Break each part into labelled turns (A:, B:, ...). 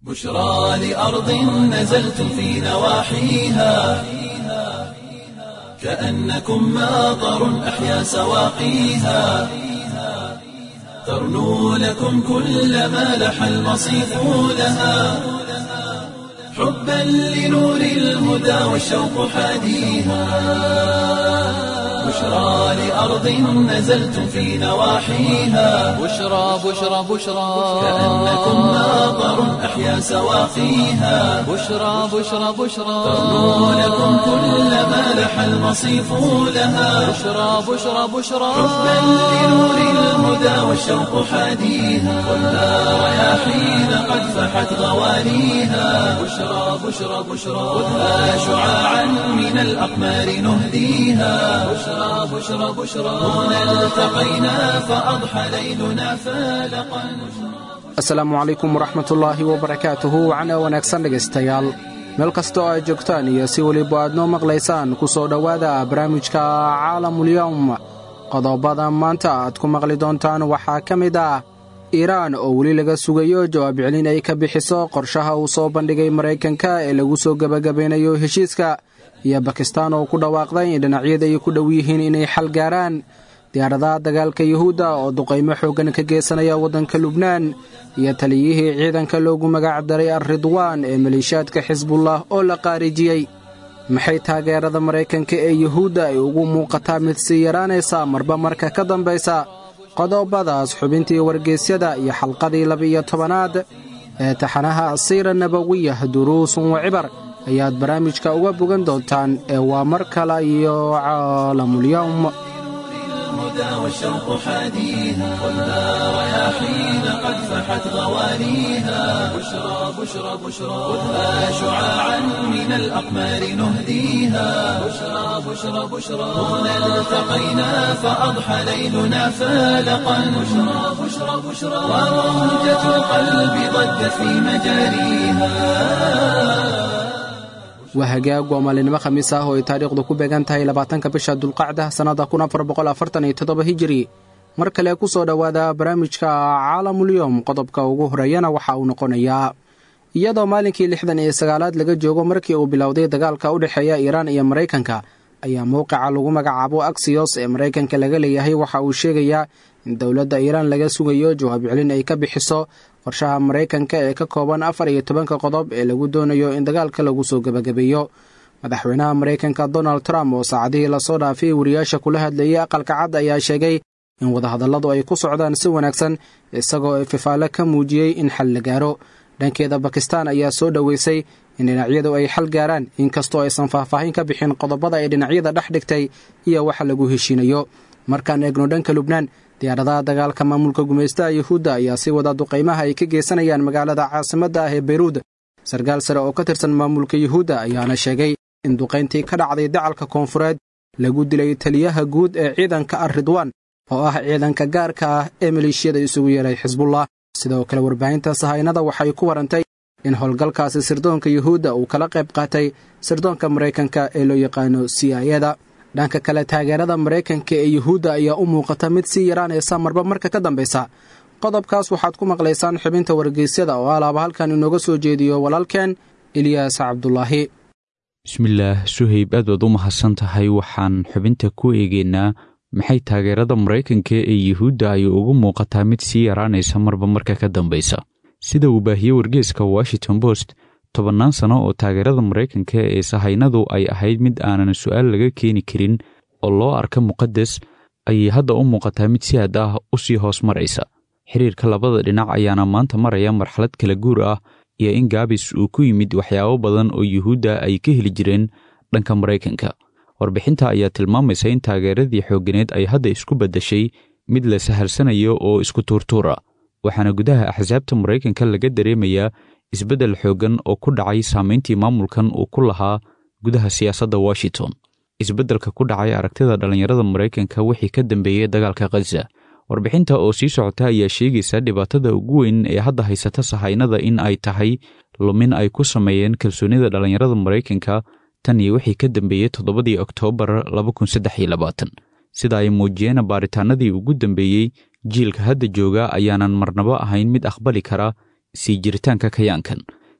A: بشرى لأرض نزلتم في نواحيها كأنكم ماطر أحيا سواقيها ترنو لكم كل ما لح المصيف لها حبا لنور الهدى والشوق حاديها بشرى لأرض نزلتم في نواحيها
B: بشرى بشرى بشرى
A: كأنكم ماطر أحيا سواقيها
B: بشرى بشرى بشرى
A: ترنو لكم كل ما لح المصيف لها
B: بشرى بشرى بشرى
A: حبا لنور الهدى والشوق حاديها والنار رياحين قد فحت غواليها بشرى بشرى بشرى خذها شعاعا من الأقمار نهديها بشرى بشرى بشرى هنا التقينا فأضحى ليلنا فالقا
C: asalaamu calaykum waraxmatullaahi wabarakaatuhu wacna wanaagsan dhegaystayaal meel kastoo aad joogtaan iyo si weliba aad noo maqlaysaan ku soo dhowaada barnaamijka caalamulyowm qodobada maanta aad ku maqli doontaan waxaa ka mid ah iiraan oo weli laga sugayo jawaab celin ay ka bixiso qorshaha uu soo bandhigay maraykanka ee lagu soo gebagabeynayo heshiiska iyo bakistaan oo ku dhawaaqday in dhinacyada ay ku dhow yihiin inay xal gaaraan diyaaradaha dagaalka yuhuudda oo duqaymo xooggan ka geysanaya waddanka lubnaan iyo taliyihii ciidanka loogu magac daray al-ridwaan ee maleeshiyaadka xisbullah oo la qaarijiyey maxay taageerada maraykanka ee yuhuudda ay ugu muuqataa mid sii yaraanaysa marba marka ka dambaysa qodobadaas xubintii wargeysyada iyo xalqadii laba-iyo tobanaad ee taxanaha asiira nabawiyah duruusun wa cibar ayaad barnaamijka uga bogan doontaan ee waa mar kale iyo caalamulyowm
A: الهدى والشوق حاديها والنار رياحين قد فحت غواليها بشرى بشرى بشرى خذها شعاعا من الأقمار نهديها بشرى بشرى بشرى هنا التقينا فأضحى ليلنا فالقا بشرى بشرى بشرى وموجة القلب ضجت في مجاريها
C: waa hagaag waa maalinimo khamiis ah oo ay taariikhdu ku beegan tahay labaatanka bisha dulqacda sannada kun afar boqol afartan iyo toddoba hijiri mar kale ku soo dhowaada barnaamijka caalamulyoom qodobka ugu horeeyana waxa uu noqonayaa iyadoo maalinkii lixdan iyo sagaalaad laga joogo markii uu bilowday dagaalka u dhexeeya iiraan iyo maraykanka ayaa mowqica lagu magacaabo aksiyos ee maraykanka laga leeyahay waxa uu sheegayaa in dowladda iiraan laga sugayo jawaab celin ay ka bixiso qorshaha maraykanka ee ka kooban afar iyo tobanka qodob ee lagu doonayo in dagaalka lagu soo gebagabeeyo madaxweynaha maraykanka donald trump oo saacadihii lasoo dhaafay wariyaasha kula hadlayay aqalka cad ayaa sheegay in wadahadalladu ay ku socdaan si wanaagsan isagoo ififaale ka muujiyey in xal la gaaro dhankeeda bakistan ayaa soo dhoweysay in dhinacyadu ay xal gaaraan inkastoo aysan faahfaahin ka bixin qodobada ay dhinacyada dhex dhigtay iyo waxa lagu heshiinayo markaan eegno dhanka lubnaan diyaaradaha dagaalka maamulka gumaystaha yuhuudda ayaa sii wada duqaymaha ay ka geysanayaan magaalada caasimadda ah ee beyruud sarkaal sare oo ka tirsan maamulka yuhuudda ayaana sheegay in duqayntii ka dhacday dacalka koonfureed lagu dilay taliyaha guud ee ciidanka ar ridwaan oo ah ciidanka gaarka ah ee maleeshiyada isugu yeeray xisbullah sidoo kale warbaahinta sahaynada waxay ku warantay in howlgalkaasi sirdoonka yuhuudda uu kala qayb qaatay sirdoonka maraykanka ee loo yaqaano c i eda dhanka kale taageerada maraykanka ee yuhuudda ayaa u muuqata mid sii yaraanaysa marba marka ka dambaysa qodobkaas waxaad ku maqlaysaan xubinta wargeysyada oo alaaba halkan inooga soo jeediyo walaalkeen eliyaas cabdulaahi
D: bismillaah suhayb aad baad u mahadsan tahay waxaan xubinta ku eegeynaa maxay taageerada maraykanka ee yuhuudda ay ugu muuqataa mid sii yaraanaysa marba marka ka dambaysa sida uu baahiyey wargeeska washington post tobannaan sano oo taageerada maraykanka ee sahaynadu ay ahayd mid aanan su'aal laga keeni karin oo loo arka muqadas ayay hadda u muuqataa mid si aad ah u sii hoos maraysa xiriirka labada dhinac ayaana maanta maraya marxalad kala guur ah iyo in gaabis uu ku yimid waxyaabo badan oo yuhuudda ay ka heli jireen dhanka maraykanka warbixinta ayaa tilmaamaysa in taageeradii xoogganeed ay hadda isku beddashay mid la sahalsanayo oo isku tuurtuura waxaana gudaha axsaabta maraykanka laga dareemayaa isbeddel xooggan oo ku dhacay saamayntii maamulkan uu ku lahaa gudaha siyaasadda washington isbeddelka ku dhacay aragtida dhallinyarada maraykanka wixii ka dambeeyey dagaalka khaza warbixinta oo sii socota ayaa sheegaysa dhibaatada ugu weyn ee hadda haysata sahaynada in ay tahay lumin ay ku sameeyeen kalsoonida dhallinyarada maraykanka tan iyo wixii ka dambeeyey toddobadii oktoobar sida ay muujiyeen baaritaanadii ugu dambeeyey jiilka hadda jooga ayaanan marnabo ahayn mid aqbali kara sii jiritaanka kayaankan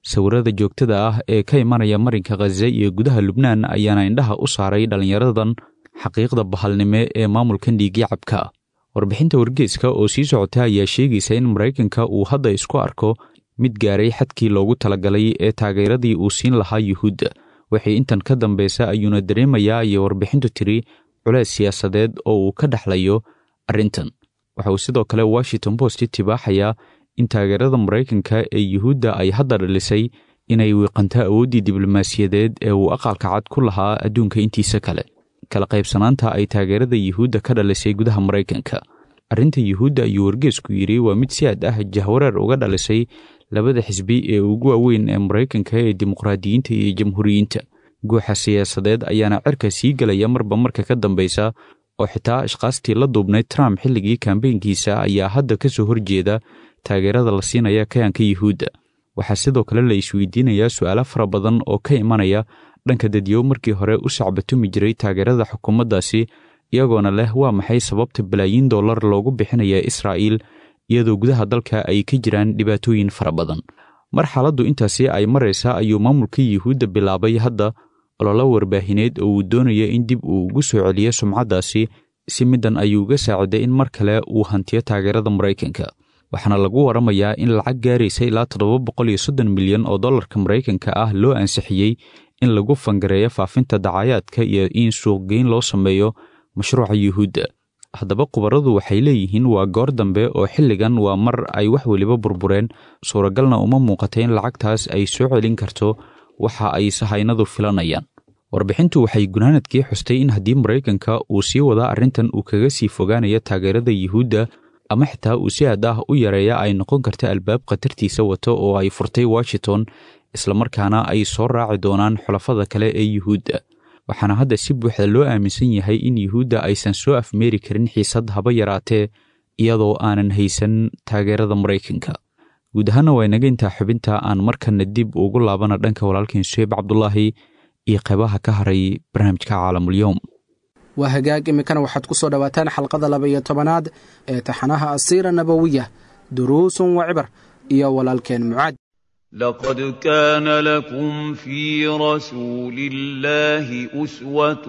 D: sawirada joogtada ah ee ka imanaya marinka khaza iyo gudaha lubnaan ayaana indhaha u saaray dhallinyaradan xaqiiqda bahalnime ee maamulkan dhiigyacabka ah warbixinta wargeeska oo sii socota ayaa sheegaysa in maraykanka uu hadda isku arko mid gaaray xadkii loogu talagalay ee taageeradii uu siin lahaa yuhuudda waxay intan ka dambeysa ayuuna dareemayaa iyo warbixintu tiri culeys siyaasadeed oo uu ka dhexlayo arrintan waxa uu sidoo kale washington post tibaaxayaa in taageerada maraykanka ee yuhuudda ay hadda dhalisay inay wiiqanto awooddii diblomaasiyadeed ee uu aqalka cad ku lahaa adduunka intiisa kale kala qaybsanaanta ay taageerada yuhuudda ka dhalisay gudaha maraykanka arrinta yuhuudda ayuu wargeesku yidhi waa mid si aad ah jahwareer uga dhalisay labada xisbi ee ugu waaweyn ee maraykanka ee dimuqraadiyiinta iyo jamhuuriyiinta guuxa siyaasadeed ayaana cirka sii gelaya marba marka ka dambeysa oo xitaa ashkaastii la duubnay trump xilligii kambeynkiisa ayaa hadda ka soo horjeeda taageerada la siinaya kayanka yuhuudda waxaa sidoo kale la isweydiinayaa su'aalo fara badan oo ka imanaya dhanka dadyow markii hore u sacbatumi jiray taageerada xukuumaddaasi iyagoona leh waa maxay sababta balaayiin dollar loogu bixinaya israa'iil iyadoo gudaha dalka ay ka jiraan dhibaatooyin fara badan mar xaaladdu intaasi ay maraysa ayuu maamulka yuhuudda bilaabay hadda ololo warbaahineed oo uu doonaya in dib uu ugu soo celiyo sumcaddaasi si middan ayuu uga saaciday in mar kale uu hantiyo taageerada maraykanka waxaana lagu waramayaa in lacag gaaraysa ilaa toddoba boqol iyo soddon milyan oo dollarka maraykanka ah loo ansixiyey in lagu fangareeyo faafinta dacayaadka iyo in suuqgeyn loo sameeyo mashruuca yuhuudda haddaba khubaradu waxay leeyihiin waa goor dambe oo xilligan waa mar ay wax weliba burbureen suuragalna uma muuqata in lacagtaas ay soo celin karto waxa ay sahaynadu filanayaan warbixintu waxay gunaanadkii xustay in haddii maraykanka uu sii wadaa arrintan uu kaga sii fogaanayo taageerada yuhuudda ama xitaa uu si aad ah u yareeya ay noqon karta albaab khatartiisa wato oo ay furtay washington islamarkaana ay soo raaci doonaan xulafada kale ee yuhuudda waxaana hadda si buuxda loo aaminsan yahay in yuhuudda aysan soo afmeeri karin xiisad haba yaraatee iyadoo aanan haysan taageerada maraykanka guud ahaana waa inaga intaa xubinta aan markana dib ugu laabana dhanka walaalkeen suheyb cabdulaahi iyo qeybaha ka haray barnaamijka caalamulyoom
C: waa hagaag iminkana waxaad ku soo dhowaataan xalqada laba iyo tobanaad ee taxanaha asiira nabowiya duruusun wa cibar iyo walaalkeen mucaad
E: لقد كان لكم في رسول الله أسوة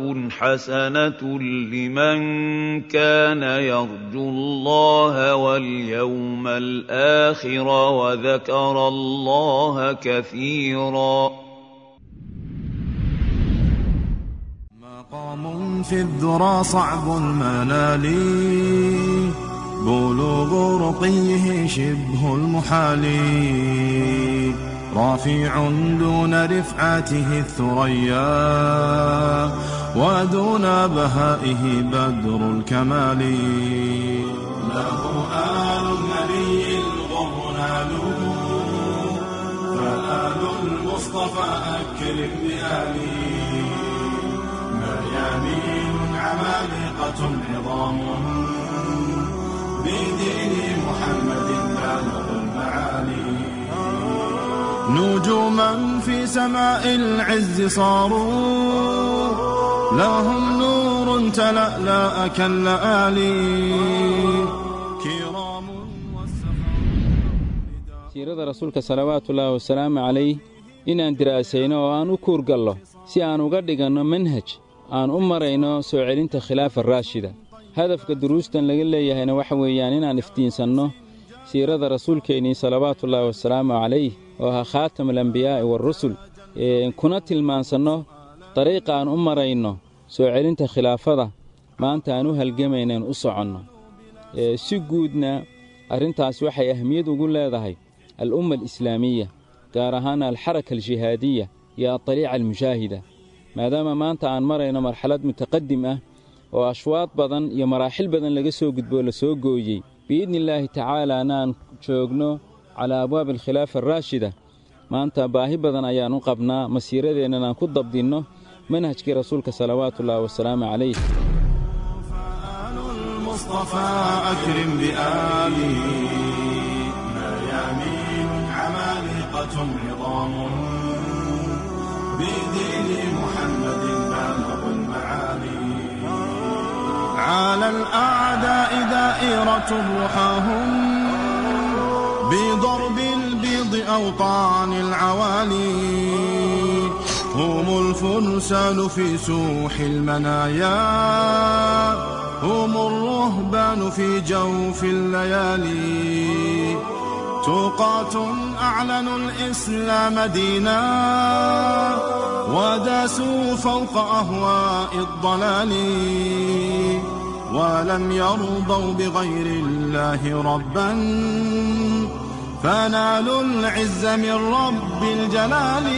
E: حسنة لمن كان يرجو الله واليوم الآخر وذكر الله كثيرا
F: مقام في الذرى صعب المنال بلوغ رقيه شبه المحال رافع دون رفعته الثريا ودون بهائه بدر الكمال له آل النبي الغر نالوا فآل المصطفى أكرم بآله مريانين عمالقة عظام بدين محمد بالغ المعالي نجوما في سماء العز صاروا لهم نور تلألأ كاللآلي كرام
G: siirada rasuulka salawaatuullaahi wasalaamu calayh inaan diraasayno oo aan u kuurgallo si aan uga dhiganno manhaj aan u marayno soo celinta khilaafa raashida hadafka duruustan laga leeyahayna waxa weeyaan inaan iftiinsanno siirada rasuulkeennii salawaatullaahi wasalaamu calayh oo ahaa khaatamulambiyaa'i waarusul kuna tilmaansanno dariiqa aan u marayno soo celinta khilaafada maanta aan u halgamaynaan u soconno si guudna arrintaas waxay ahmiyad ugu leedahay al'umma alislaamiya gaar ahaan alxaraka aljihaadiya iyo adaliica almushaahida maadaama maanta aan marayno marxalad mutaqadim ah oo ashwaad badan iyo maraaxil badan laga soo gudboo la soo gooyey biidni illaahi tacaalaana aan joogno calaa abwaabi alkhilaafa araashida maanta baahi badan ayaan u qabnaa masiiradeennan aan ku dabdinno manhajkii rasuulka salawaatuullaahi wasalaamu calayh
F: فآل المصطفى أكرم بآله مريانين عمالقة عظام بدين محمد بالغ المعالي على الأعداء دائرة رحاهم بضرب البيض أوطان العوالي هم الفرسان في سوح المنايا هم الرهبان في جوف الليالي توقاة أعلنوا الإسلام دينا وداسوا فوق أهواء الضلال ولم يرضوا بغير الله ربا فنالوا العز من رب الجلال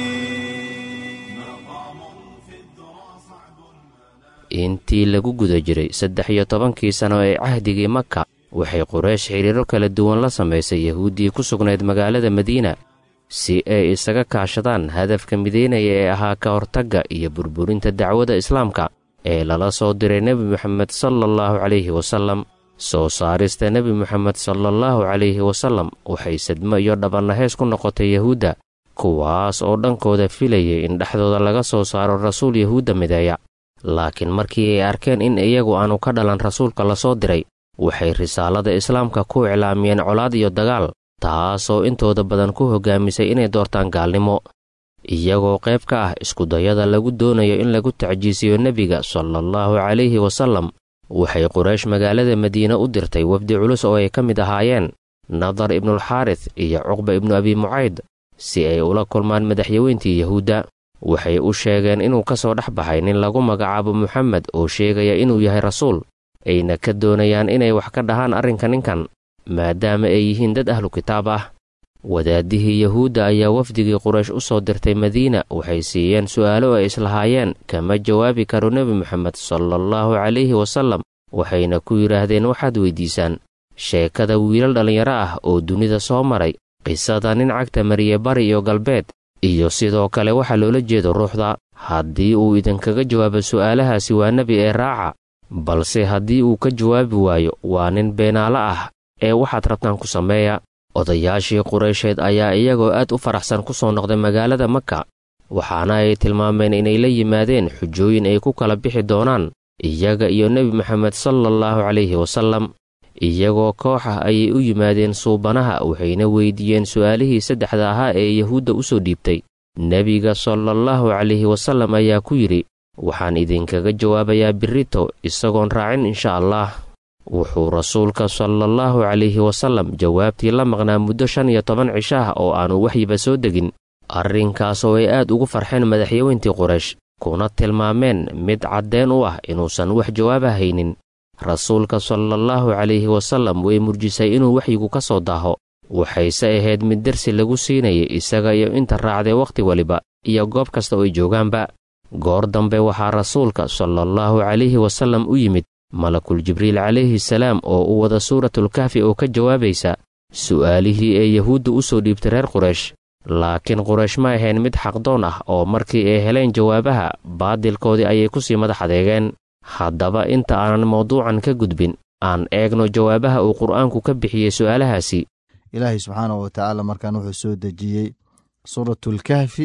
H: intii lagu guda jiray saddex iyo tobankii sano ee cahdigii maka waxay quraysh xidhiiro kala duwan la samaysay yahuuddii ku sugnayd magaalada madiina si ay isaga kaashadaan hadafka mideynaya ee ahaa ka hortagga iyo burburinta dacwada islaamka ee lala soo diray nebi moxamed salaallahu calayhi wasallam soo saarista nebi moxamed salaallahu calayhi wasallam waxay sadmo iyo dhabannaheys ku noqotay yahuudda kuwaas oo dhankooda filayay in dhexdooda laga soo saaro rasuul yahuudda mideeya laakiin markii ay arkeen in iyagu aanu ka dhalan rasuulka la soo diray waxay risaalada islaamka ku iclaamiyeen colaad iyo dagaal taasoo intooda badan ku hoggaamisay inay doortaan gaalnimo iyagoo qayb ka ah iskudayada lagu doonayo in lagu tacjiisiyo nebiga salaallahu calayhi wasallam waxay quraysh magaalada madiine u dirtay wafdi culus oo ay ka mid ahaayeen nadar ibnulxaaris iyo cuqba ibnu abi mucayd si ay ula kulmaan madaxyaweyntii yahuudda waxay u sheegeen inuu ka soo dhex baxay nin lagu magacaabo moxamed oo sheegaya inuu yahay rasuul ayna ka doonayaan inay wax ka dhahaan arrinka ninkan maadaama ay yihiin dad ahlu kitaab ah wadaadihii yahuudda ayaa wafdigii quraysh u soo dirtay madiina waxay siiyeen su'aalo ay islahaayeen kama jawaabi karo nebi moxamed salaallahu calayhi wasallam waxayna ku yidhaahdeen waxaad weyddiisaan sheekada wiilal dhallinyaro ah oo dunida soo maray qisada nin cagta mariye bari iyo galbeed iyo sidoo kale waxaa loola jeedo ruuxda haddii uu idinkaga jawaabo su'aalahaasi waa nebi ee raaca balse haddii uu ka jawaabi waayo waa nin beenaalo ah ee waxaad rabtaan ku sameeya odayaashii quraysheed ayaa iyagoo aad u faraxsan ku soo noqday magaalada maka waxaana ay tilmaameen inay la yimaadeen xujooyin ay ku kala bixi doonaan iyaga iyo nebi moxamed salaallahu calayhi wasallam iyagoo koox ah ayay u yimaadeen suubanaha waxayna weyddiiyeen su'aalihii saddexda ahaa ee yahuudda u soo dhiibtay nebiga salaallahu calayhi wasallam ayaa ku yidhi waxaan idinkaga jawaabayaa birrito isagoon raacin insha allah wuxuu rasuulka salaallahu calayhi wasallam jawaabtii la maqnaa muddo shan iyo toban cisho ah oo aanu waxyiba soo degin arrinkaasoo ay aad ugu farxeen madaxyaweyntii quraysh kuna tilmaameen mid caddeen u ah inuusan wax jawaaba haynin rasuulka salaallahu calayhi wasallam way murjisay inuu waxyigu ka soo daaho waxayse ahayd mid dersi lagu siinayay isaga iyo inta raacday wakhti waliba iyo goob kasta oo ay joogaanba goor dambe waxaa rasuulka salaallahu calayhi wasallam u yimid malakul jibriil calayhi salaam oo u wada suuratulkahfi oo ka jawaabaysa su'aalihii ee yahuudda u soo dhiibtay reer quraysh laakiin quraysh ma ahayn mid xaqdoon ah oo markii ay heleen jawaabaha baadilkoodii ayay ku sii madax adeegeen haddaba inta aanan mawduucan ka gudbin aan eegno jawaabaha uu qur'aanku ka bixiyey su'aalahaasi
I: ilaahay subxaanahu watacaala markaan wuxuu soo dejiyey suuratulkahfi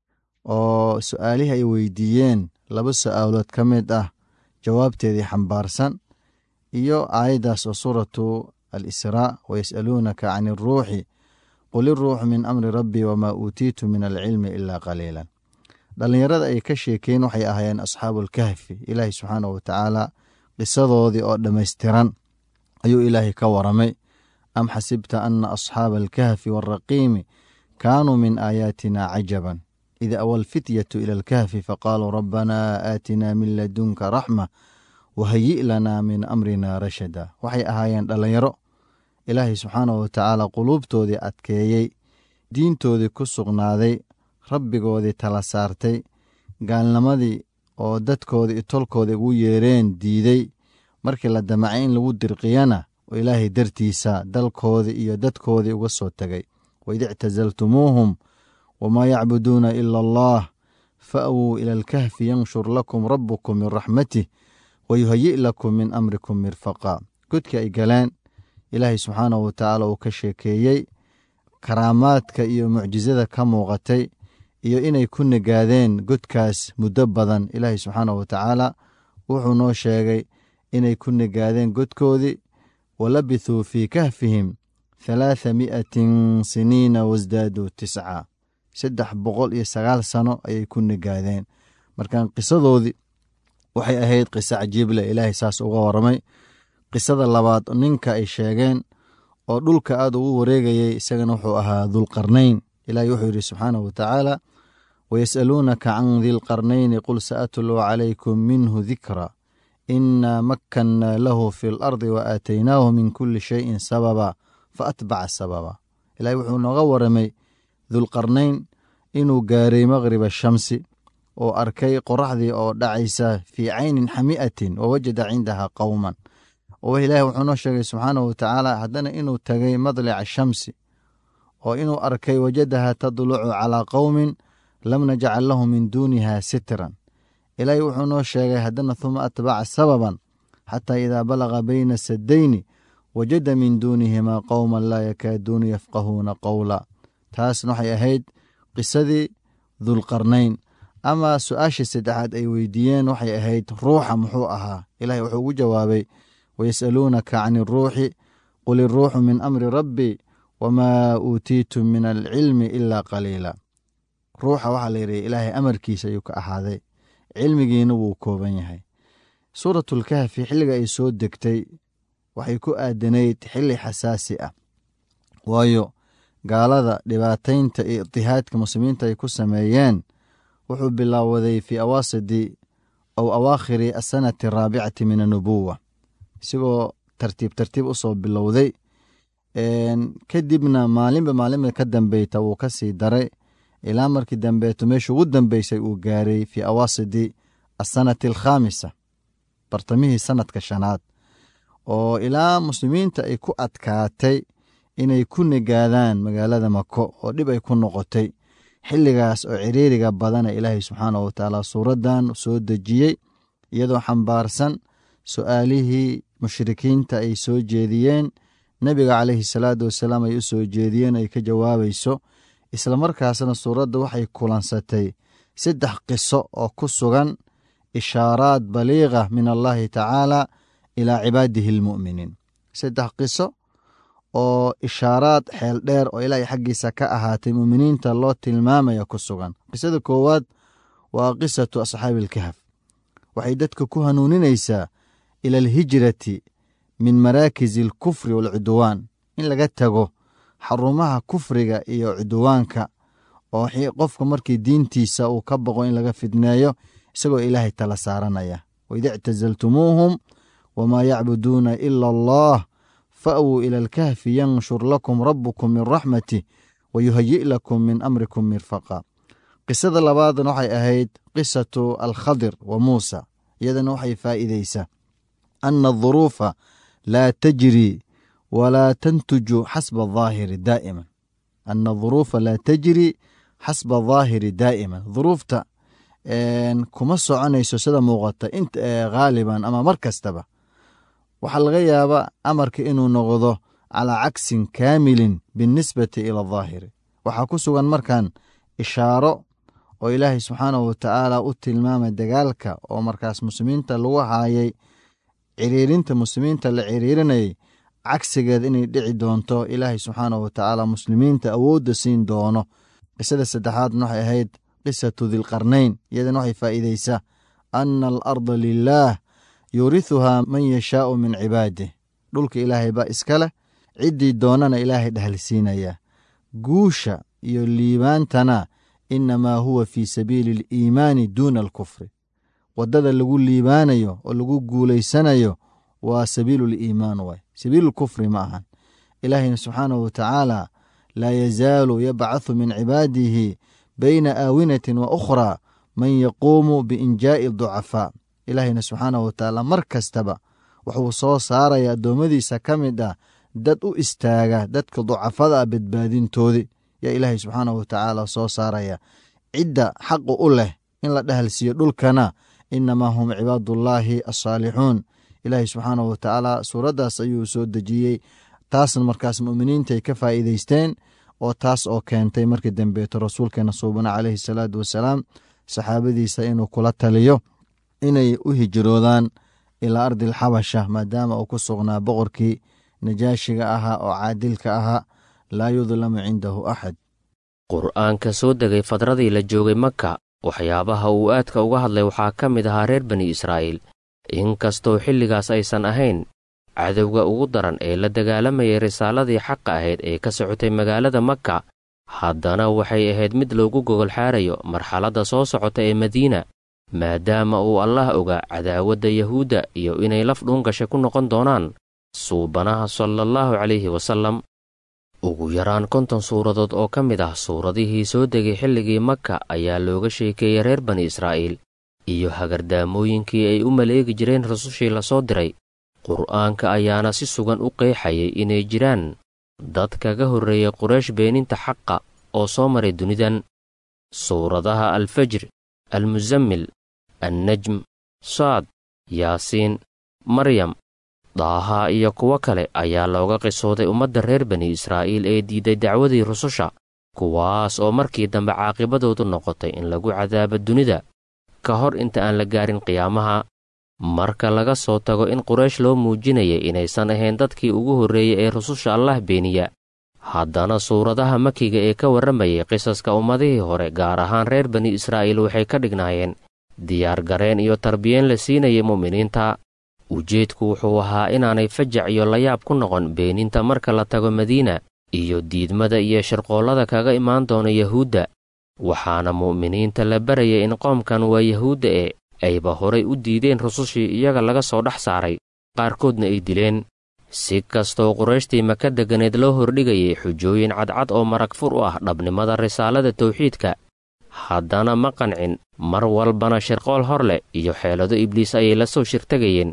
I: oo su'aalihii ay weydiiyeen laba su'aalood ka mid ah jawaabteedii xambaarsan iyo aayaddaas oo suuratu alisraa wayas'aluunaka can iruuxi qul iruuxu min amri rabbii wamaa uutiitu min alcilmi ilaa qaliilan dhallinyarada ay ka sheekeen waxay ahaayeen asxaabuulkahfi ilaahay subxaanahu watacaala qisadoodii oo dhammaystiran ayuu ilaahay ka waramay am xasibta ana asxaaba alkahfi waaraqiimi kaanuu min aayaatina cajaban id awa alfityatu ila alkahfi faqaaluu rabbanaa aatinaa min ladunka raxma wahayi' lanaa min amrina rashada waxay ahaayeen dhallinyaro ilaahay subxaanahu watacaala quluubtoodii adkeeyey diintoodii ku sugnaaday rabbigoodii tala saartay gaalnimadii oo dadkoodii iyo tolkoodii ugu yeereen diiday markii la damacay in lagu dirqiyana oo ilaahay dartiisa dalkoodii iyo dadkoodii uga soo tegay waid ictasaltumuuhum wamaa yacbuduuna ila allah fa'wuu ila alkahfi yanshur lakum rabbukum min raxmatih wayuhayi' lakum min amrikum mirfaqa godkii ay galeen ilaahay subxaanahu watacaala uu ka sheekeeyey karaamaadka iyo mucjisada ka muuqatay iyo inay ku nagaadeen godkaas muddo badan ilaahay subxaanahu watacaala wuxuu noo sheegay inay ku nagaadeen godkoodii walabithuu fii kahfihim halaatha mi'atin siniina wasdaaduu tisca saddex boqol iyo sagaal sano ayay ku nigaadeen markan qisadoodii waxay ahayd qiso cajiible ilaahay saas uga waramay qisada labaad ninka ay sheegeen oo dhulka aada ugu wareegayay isagana wuxuu ahaa dulqarnayn ilaahay wuxuu yidhi subxaanahu watacaala wayas'aluunaka can dilqarnayni qul sa'atluu calaykum minhu dikra inaa makkannaa lahu fi lardi wa aataynaahu min kulli shayin sababa fa atbaca sababa ilahay wuxuu nooga waramay dulqarnayn inuu gaaray maqriba shamsi oo arkay qoraxdii oo dhacaysa fii caynin xami'atin wa wajada cindaha qowman oo ilaahi wuxuu noo sheegay subxaanahu watacaala haddana inuu tagay madlica shamsi oo inuu arkay wajadaha tadlucu calaa qowmin lam najcal lahu min duuniha sitran ilaahi wuxuu noo sheegay haddana huma atbaca sababan xataa idaa balaga bayna sadayni wajada min duunihimaa qowman laa yakaaduuna yafqahuuna qowla taasna waxay ahayd qisadii dulqarnayn ama su-aashii saddexaad ay weydiiyeen waxay ahayd ruuxa muxuu ahaa ilahi wuxuu ugu jawaabay wayas'aluunaka can iruuxi qul iruuxu min amri rabbi wamaa uutiitum min alcilmi ilaa qaliila ruuxa waxaa la yidhi ilaahay amarkiisa ayuu ka ahaaday cilmigiina wuu kooban yahay suuratulkahfi xilliga ay soo degtay waxay ku aadanayd xilli xasaasi ah waayo gaalada dhibaataynta iyo itihaadka muslimiinta ay ku sameeyeen wuxuu bilaawaday fii awaasidi ow awaakhiri asanati araabicati min annubuwa isigoo tartiib tartiib u soo bilowday kadibna maalinba maalinba ka dambeyta wuu ka sii daray ilaa markii dambeeto meesha ugu dambeysay uu gaaray fii awaasidi asanati alkhaamisa bartamihii sanadka shanaad oo ilaa muslimiinta ay ku adkaatay inay ku nigaadaan magaalada mako oo dhib ay ku noqotay xilligaas oo ciriiriga badana ilaahay subxaanahu watacaala suuraddan soo dejiyey iyadoo xambaarsan su-aalihii mushrikiinta ay soo jeediyeen nebiga caleyhi salaatu wasalaam ay u soo jeediyeen ay ka jawaabayso islamarkaasna suuradda waxay kulansatay saddex qiso oo ku sugan ishaaraad baliiqa min allahi tacaala ilaa cibaadihi almu'miniin saddex qiso oo ishaaraad xeel dheer oo ilaahay xaggiisa ka ahaatay mu'miniinta loo tilmaamaya ku sugan qisada koowaad waa qisatu asxaabi alkahf waxay dadka ku hanuuninaysaa ila alhijrati min maraakisi alkufri waalcudwaan in laga tago xarumaha kufriga iyo cudwaanka oo qofka markii diintiisa uu ka baqo in laga fidneeyo isagoo ilaahay tala saaranaya waida ictasaltumuuhum wamaa yacbuduuna ila allah fa'wuu ila alkahfi yanshur lakum rabbukum min raxmatih wayuhayi' lakum min amrikum mirfaqa qisada labaadna waxay ahayd qisatu alkhadir wa muusa iyadana waxay faa'iideysaa ana aduruufa laa tajri walaa tantuju xasba ahaahiri daa'iman ana aduruufa laa tajri xasba daahiri daa'iman duruufta kuma soconayso sida muuqata inta haaliban ama mar kastaba waxaa laga yaabaa amarka inuu noqdo calaa cagsin kaamilin binnisbati ila daahiri waxaa ku sugan markan ishaaro oo ilaahay subxaanahu watacaala u tilmaamay dagaalka oo markaas muslimiinta lagu haayay ciriirinta muslimiinta la ciriirinayay cagsigeed inay dhici doonto ilaahay subxaanahu watacaala muslimiinta awoodda siin doono qisada saddexaadna waxay ahayd qisatu dilqarnayn iyadana waxay faa'iideysaa ana alarda lilaah yuurihuhaa man yashaau min cibaadih dhulka ilaahay baa iska leh ciddii doonana ilaahay dhahalsiinaya guusha iyo liibaantana inamaa huwa fii sabiili aliimaani duuna alkufri waddada lagu liibaanayo oo lagu guulaysanayo waa sabiilu liimaan waay sabiilulkufri ma ahan ilaahayna subxaanahu watacaala laa yazaalu yabcathu min cibaadihi bayna aawinatin wa ukhraa man yaquumu biinjaa'i ducafaa ilaahayna subxaanahu watacaala mar kastaba wuxuu soo saaraya addoommadiisa ka mid ah dad u istaaga dadka ducafada ah badbaadintoodii yaa ilaahay subxaanahu watacaala soo saaraya cidda xaqu u leh in la dhahalsiiyo dhulkana inamaa hum cibaadullaahi asaalixuun ilaahay subxaanahu watacaala suuraddaas ayuu soo dejiyey taasna markaas mu'miniintaay ka faa'iideysteen oo taas oo keentay markii dambeeto rasuulkeena suubana caleyhi salaatu wasalaam saxaabadiisa inuu kula taliyo inay u hijroodaan ilaa ardil xabasha maadaama uu ku sugnaa boqorkii najaashiga ahaa oo caadilka ahaa laa yudlamu cindahu axad
H: qur'aanka soo degay fadradii la joogay maka waxyaabaha uu aadka uga hadlay waxaa ka mid ahaa reer bani israa'iil inkastoo xilligaas aysan ahayn cadowga ugu daran ee la dagaalamayay risaaladii xaqa ahayd ee ka socotay magaalada maka haddana waxay ahayd mid loogu gogol xaarayo marxaladda soo socota ee madiina maadaama uu allah ogaa cadaawadda yahuudda iyo inay laf dhuungasha ku noqon doonaan suubanaha salaallahu calayhi wasallam ugu yaraan konton suuradood oo ka mid ah suuradihii soo degay xilligii maka ayaa looga sheekeeyey reer bani israa'iil iyo hagardaamooyinkii ay u maleegi jireen rasushii la soo diray qur'aanka ayaana si sugan u qeexayay inay jiraan dad kaga horreeyay quraysh beeninta xaqa oo soo maray dunidan suuradaha alfajr almusammil annajm saad yaasiin maryam daaha iyo kuwo kale ayaa looga qisooday ummadda reer bani israa'iil ee diiday dacwadii rususha kuwaas oo markii dambe caaqibadoodu noqotay in lagu cadaabo dunida ka hor inta aan la gaarin qiyaamaha marka laga soo tago in quraysh loo muujinayay inaysan ahayn dadkii ugu horreeyey ee rususha allah beeniya haddana suuradaha makiga ee ka warramayay qisaska ummadihii hore gaar ahaan reer bani israa'iil waxay ka dhignaayeen diyaargareen iyo tarbiyeen la siinayay mu'miniinta ujeedku wuxuu ahaa inaanay fajac iyo layaab ku noqon beeninta marka la tago madiina iyo diidmada iyo shirqoollada kaga imaan doona yahuudda waxaana mu'miniinta la barayay in qoomkan waa yahuudda ee ayba horay u diideen rusushii iyaga laga soo dhex saaray qaarkoodna ay dileen si kastoo qurayshtii maka deganeed loo hordhigayay xujooyin cadcad oo marag fur u ah dhabnimada risaalada tawxiidka haddana ma qancin mar walbana shirqool hor leh iyo xeelado ibliis ayay la soo shirtegayeen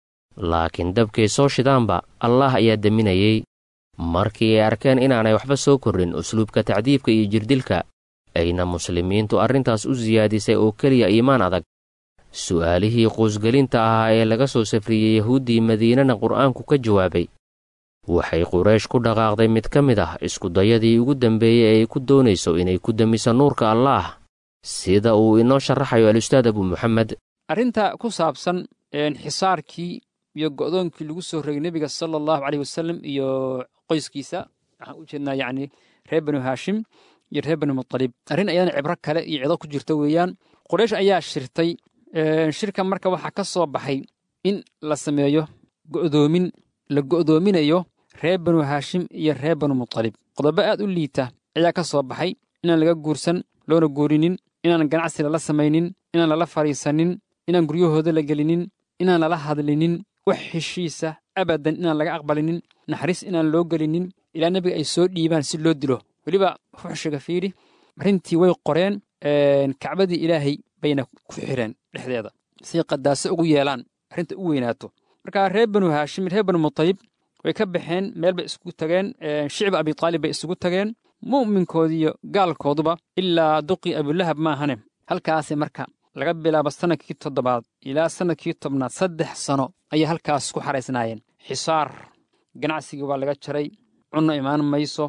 H: laakiin dabkay soo shidaanba allaah ayaa deminayey markii ay arkeen inaanay waxba soo korrin usluubka tacdiibka iyo jirdilka ayna muslimiintu arrintaas u siyaadisay oo keliya iimaan adag su'aalihii quusgelinta ahaa ee laga soo safriyey yahuuddii madiinana qur'aanku ka jawaabay waxay quraysh ku dhaqaaqday mid ka mid ah iskudayadii ugu dambeeyey ee ay ku doonayso inay ku demiso nuurka allaah sida uu inoo sharaxayo al-ustaad abu muxamed
J: arrinta ku saabsan xisaarkii iyo go'doonkii lagu soo rogay nebiga sala allahu caleyh wasalam iyo qoyskiisa waxaan u jeednaa yacni reer banu haashim iyo reer banu mutalib arrin ayadana cibro kale iyo cido ku jirta weeyaan quraysh ayaa shirtay shirka marka waxaa ka soo baxay in la sameeyo go'doomin la go'doominayo reer banu haashim iyo reer banu mutalib qodobo aad u liita ayaa ka soo baxay inaan laga guursan loona guurinin inaan ganacsi lala samaynin inaan lala fadhiisanin inaan guryahooda la gelinin inaan lala hadlinin wax heshiisa abadan inaan laga aqbalinin naxariis inaan loo gelinin ilaa nebiga ay soo dhiibaan si loo dilo weliba fuxshiga fiidhi arrintii way qoreen kacbadii ilaahay bayna ku xireen dhexdeeda say qadaaso ugu yeelaan arrinta u weynaato marka reer banu haashim reer banu mutalib way ka baxeen meel bay isugu tageen shicba abitaalib bay isugu tageen mu'minkoodiiyo gaalkooduba ilaa duqii abulahab maahane halkaasi marka laga bilaabo sannadkii toddobaad ilaa sannadkii tobnaad saddex sano ayay halkaas ku xaraysnaayeen xisaar ganacsigii waa laga jaray cunno imaan mayso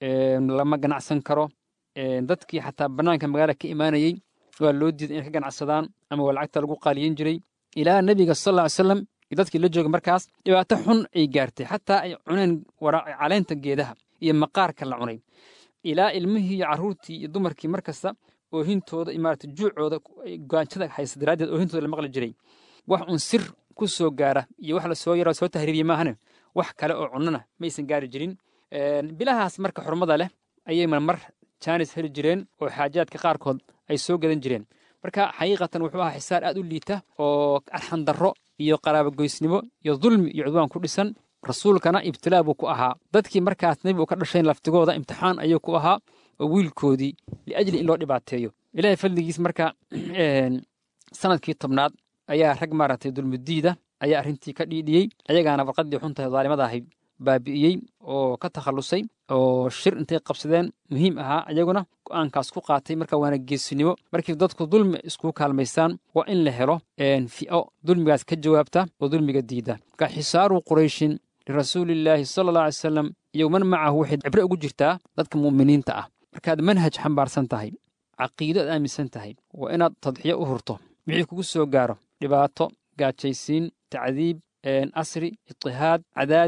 J: lama ganacsan karo dadkii xataa bannaanka magaala ka imaanayey waa loo diiday inay ka ganacsadaan ama waa lacagta lagu qaaliyin jiray ilaa nebiga sal alla ly slam iyo dadkii la joogay markaas dhibaato xun ay gaartay xataa ay cuneen caleenta geedaha iyo maqaarka la cunay ilaa ilmihii iyo carruurtii iyo dumarkii mar kasta oohintooda maarata juucooda gaanjada haysa daraaddeed oohintooda la maqli jiray wax un sir ku soo gaara iyo wax lasoo yara soo tahriibiye maahane wax kale oo cunnana maysan gaari jirin bilahaas marka xurmada leh ayay marmar jaanis heli jireen oo xaajaadka qaarkood ay soo gadan jireen marka xaqiiqatan wuxuu ahaa xisaar aad u liita oo arxandarro iyo qaraabogoysnimo iyo dulmi iyo cudwaan ku dhisan rasuulkana ibtilaa buu ku ahaa dadkii markaas nebi uu ka dhashayn laftigooda imtixaan ayuu ku ahaa oo wiilkoodii liajli in loo dhibaateeyo ilaahay fadligiis marka sanadkii tobnaad ayaa rag maaragtay dulmudiida ayaa arrintii ka dhiidhiyey ayagaana warqaddii xuntahay daalimada ahayd baabi'iyey oo ka takhallusay oo shir intay qabsadeen muhiim ahaa ayaguna go'aankaas ku qaatay marka waana geesinimo markii dadku dulmi iskugu kaalmaystaan waa in la helo fi'o dulmigaas ka jawaabta oo dulmiga diida marka xisaaru qurayshin lirasuulillaahi sala alla alay salam iyo man macahu waxay cibre ugu jirtaa dadka mu'miniinta ah markaad manhaj xambaarsan tahay caqiido aad aaminsan tahay waa inaad tadxiyo u hurto wixii kugu soo gaaro dhibaato gaajaysiin tacdiib asri itihaad cadaadis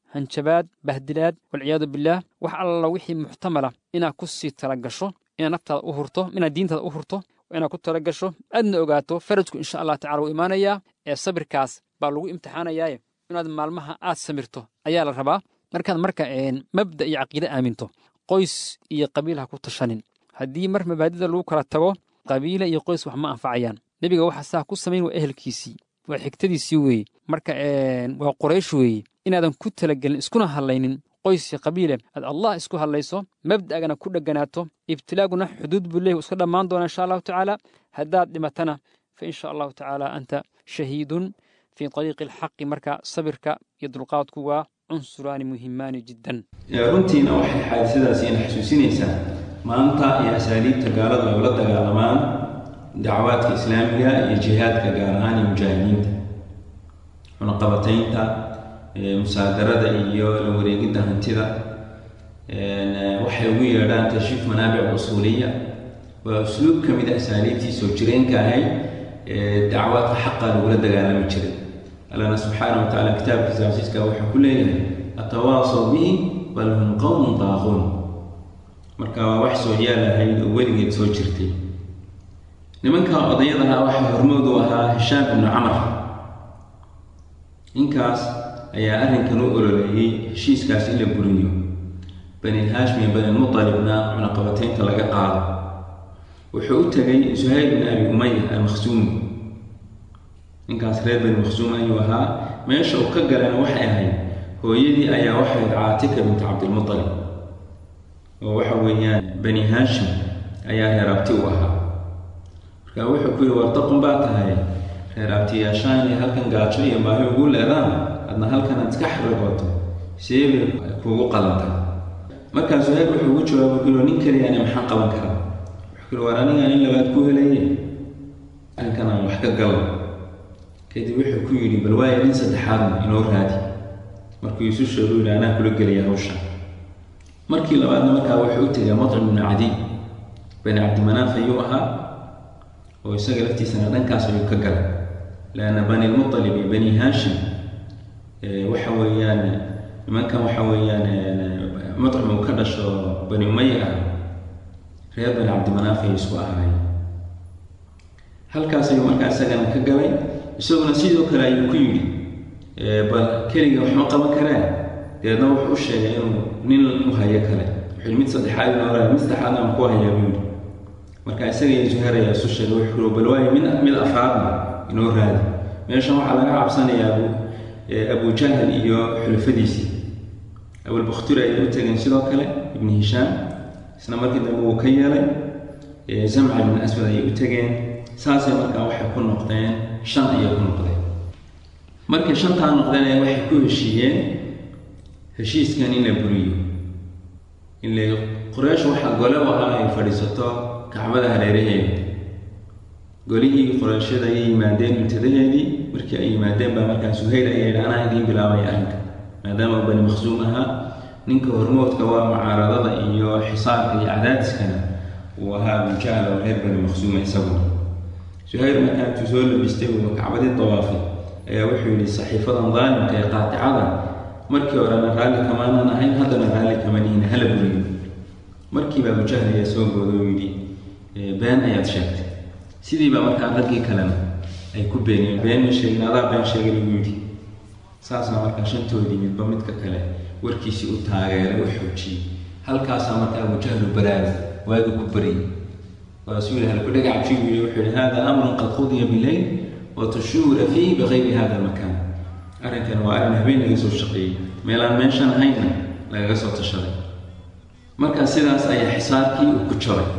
J: hanjabaad bahdilaad walciyaadu bilaah wax alla wixii muxtamala inaad ku sii talagasho inaad naftaada u hurto inaad diintaada u hurto inaad ku talagasho aadna ogaato farajku insha allah tacala wuu imaanayaa ee sabirkaas baa lagu imtixaanayaaye inaad maalmaha aad samirto ayaa la rabaa markaad marka mabda iyo caqiide aaminto qoys iyo qabiil ha ku tashanin haddii mar mabaadida lagu kala tago qabiile iyo qoys wax ma anfacayaan nebiga waxa saa ku samayn waa ehelkiisii waa xigtadiisii weeye marka waa qoraysh weeye inaadan ku talagelin iskuna hadlaynin qoys iyo qabiile aad allah isku hadlayso mabda'gana ku dheganaato ibtilaaguna xuduud buu leeyahy iska dhammaan doona insha allahu tacaala haddaad dhimatana fa insha allahu tacaala anta shahiidun fii ariiqi alxaqi marka sabirka iyo dulqaadku waa cunsuraani muhimaani jiddan
K: runtiina waxay xaadisadaasi ina xasuusinaysaa maanta iyo asaaliibta gaalada ay ula dagaalamaan dacwaadka islaamiga iyo jihaadka gaar ahaan iyo mujaahidiinta cunaqabataynta musaadarada iyo la wareegidda hantida waxay ugu yeedhaan tashiif manaabic usuuliya waa usluub ka mid a asaaliibtii soo jireenka ahayd ee dacwaadka xaqa lagula dagaalami jiray allana subxaana wa tacala kitaabkiisa casiiska wuxuu ku leeyahay atawaasaw bihi bal hum qowmun daaquun marka waa wax soo yaalahayd oo weligeed soo jirtay nimanka odayadaha waxaa hormood u ahaa hishaam ibnu camar ninkaas ayaa arrinkan u ololeeyey heshiiskaas in la buriyo bani haashim iyo bani mutalibna cunaqabataynta laga qaado wuxuu u tegay suhayl bin abi umaya almakhsuumi ninkaas reer bani makhsuum ayuu ahaa meesha uu ka galana waxay ahayd hooyadii ayaa waxayd caatika bintu cabdilmutalib oo waxa weeyaan bani haashim ayaa reer abti u ahaa marka wuxuu ku yihi wartaqun baa tahay reer abtiyaashaan iyo halkan gaajo iyo baahi ugu leedaan adna halkan aad iska xaragooto seebay kuugu qalanta markaa suhayl wuxuu ugu jawaabay ku yihi nin keliyaani maxaan qaban karaa wuxuu ku yihi war anigaan in labaad ku helaye arrinkan aan wax ka galo kadib wuxuu ku yidhi bal waayo nin saddexaadna inoo raadi markuu isu sheegu yidhi anaa kula gelaya hawsha markii labaadna markaa wuxuu u tegay matcim ibnu cadiy bani cabdimanaaf ayuu ahaa oo isaga laftiisana dhankaas ayuu ka galay leanna bani lmutalib iyo bani haashim waxa weeyaan nimankan waxa weeyaan matcim uu ka dhasho bani umaya ah reer bani cabdimanaaf ayay isku ahaayeen halkaas ayuu markaa isagana ka galay isaguna sidoo kale ayuu ku yidhi bal keliga waxma qaban karaan deedna wuxuu u sheegay inuu nin u hayo kale wuxuu mid saddexaad inoo raadi mid saddexaadna aan ku hayaa buu yidhi marka isaga iyo zuhair ayaa isu sheegay wuxuu yidhi bal waayo mid mid afraadna inoo raadi meeshan waxaa laga cabsanayaa abu abu jahl iyo xulafadiisii abulbakhturi ayay u tageen sidoo kale ibni hishaam isna markii dambe wuu ka yeelay zamca ibn aswad ayay u tageen saasay markaa waxay ku noqdeen shan ayay ku noqdeen markay shantaa noqdeen waxay ku heshiiyeen heshiiskan in la buriyo ile qoreysh waxaa gole u ahaa ay fadhiisato kacbada hareeraheeda golihii qoreyshada ayay yimaadeen muntadaheedii markii ay yimaadeen baa markaa suhayl ayaa yidhi anaa idiin bilaabaya arrinka maadaama bani maqsuum ahaa ninka hormoodka waa mucaaradada iyo xisaarka iyo cadaadiskana uu ahaa abujahl oo reer bani maqsuuma isaguna suhayl markaa intuu soo labistay uu kacbadii dawaafay ayaa wuxuu yidhi saxiifadan daalimka ee qaaticada markii horena raalli kamaanan ahayn haddana raalli kama nihin hala buriyo markiiba abujahl ayaa soo gooda oo yidhi been ayaad sheegtay sidiiba markaa raggii kalena ay ku beeniyeen been ma sheegin adaa been sheegay lagu yidhi saasna markaa shantoodii midba midka kale warkiisii u taageeray u xoojiyey halkaasaa markaa abujahlu baraada waaga ku baryay waasuu yihi halkudhaga cabjigu yidhi wuxuu yihi hada amrun qad qudiya bileyl watushuura fiihi bikayri hada almakaan arrinkan waa arrin habeen laga soo shaqeeyey meelaan meeshan ahayna lagaga soo tashaday markaa sidaas ayaa xisaabkii uu ku jabay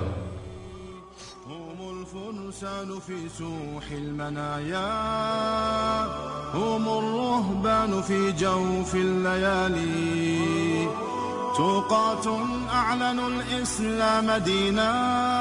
F: الفرسان في سوح المنايا هم الرهبان في جوف الليالي توقات أعلنوا الإسلام دينا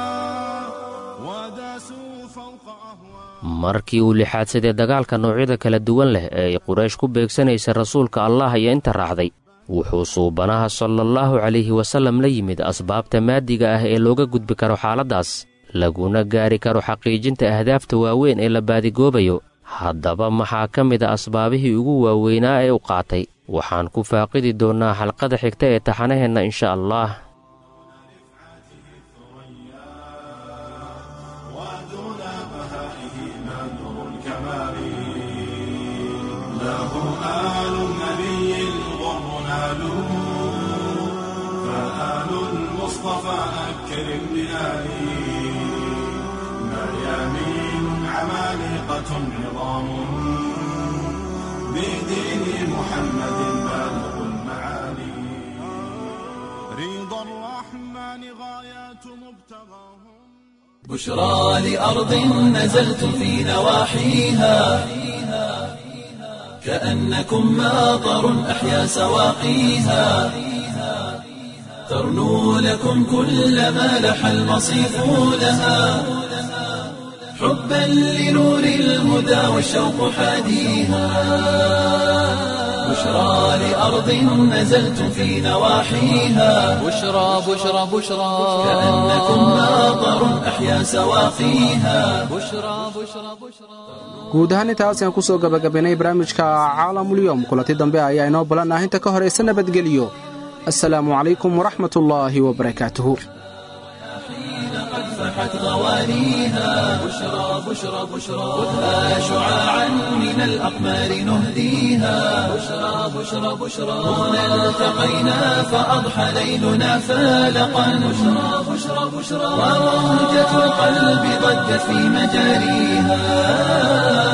F: وداسوا فوق
H: markii uu lixaadsadee dagaalka noocyada kala duwan leh ee ay quraysh ku beegsanaysa rasuulka allah iyo inta raacday wuxuu suubanaha salaallahu calayhi wasallam la yimid asbaabta maadiga ah ee looga gudbi karo xaaladdaas laguna gaari karo xaqiijinta ahdaafta waaweyn ee la baadigoobayo haddaba maxaa ka mid a asbaabihii ugu waaweynaa ee u qaatay waxaan ku faaqidi doonnaa xalqada xigta ee taxanaheenna insha allah
F: عظام بدين محمد بالغ المعالي رضا الرحمن غايات مبتغاهم
A: بشرى لأرض نزلت في نواحيها كأنكم ماطر أحيا سواقيها ترنو لكم كل ما لح المصيف لها حبا لنور الهدى والشوق حاديها بشرى لأرض نزلت في نواحيها
B: بشرى بشرى بشرى
A: كأنكم ماطر أحيا سواقيها
B: بشرى بشرى بشرى
C: guud ahaan intaas ayaan ku soo gabagabaynay barnaamijka caalamulyoom kulanti dambe ayaa inoo balan ah inta ka horaysa nabadgelyo assalaamu calaykum waraxmat ullaahi wabarakaatuhu
A: فاحت غوانيها بشرى بشرى بشرى خذها شعاعا من الأقمار نهديها بشرى بشرى بشرى هنا التقينا فأضحى ليلنا فالقا بشرى بشرى بشرى وموجة القلب ضجت في مجاريها